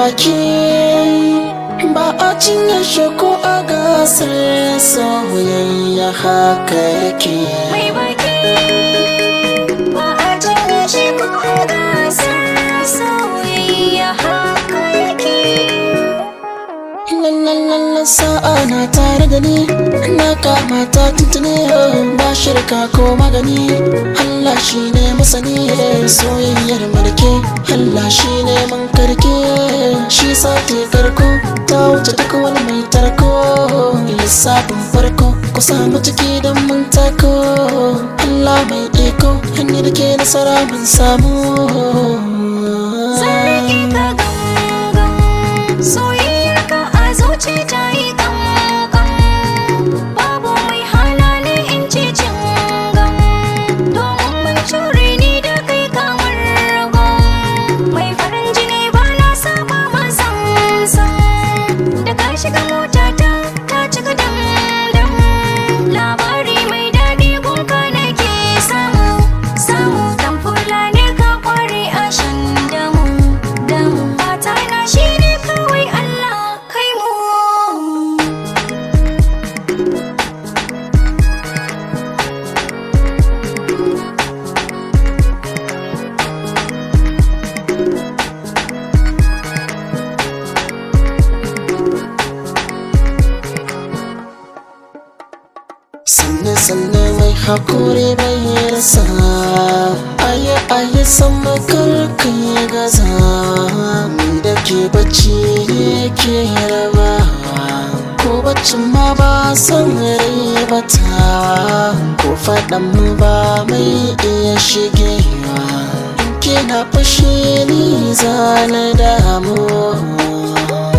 baki ba a cinye shi ko a gasar soyayya haka yake mai baki ba a cinye shi ko a gasar soyayya haka yake lallallallan sa'a na tare da ni na kama ta tuntune ba shirka ko magani Allah shi ne masani soyayyar mulki Allah shi ne man karke shi sati karko ta wuce duk wani mai tarko lissafin farko ku samu ciki don mun tako Allah mai iko hanyar ke nasara mun samu Sarki ka gangan soyayyar ka a zuci ta yi kankan babu mai hana ni in ci cingan domin mun cure ni da kai kamar ragon mai farin jini ba na saba ma san da ka shiga mota ta ta cika dam dam labari mai daɗi gunka nake samu samu dan fulani ka kware a shan damu damu fata na shine kawai Allah kai mu sanne sanne mai hakuri bai rasa aye aye sama karka ya gaza ni da ke bacci ne ke raba ko baccin ma ba san rai bata ko faɗan mu ba mai iya shigewa in kina fushi ni zana damu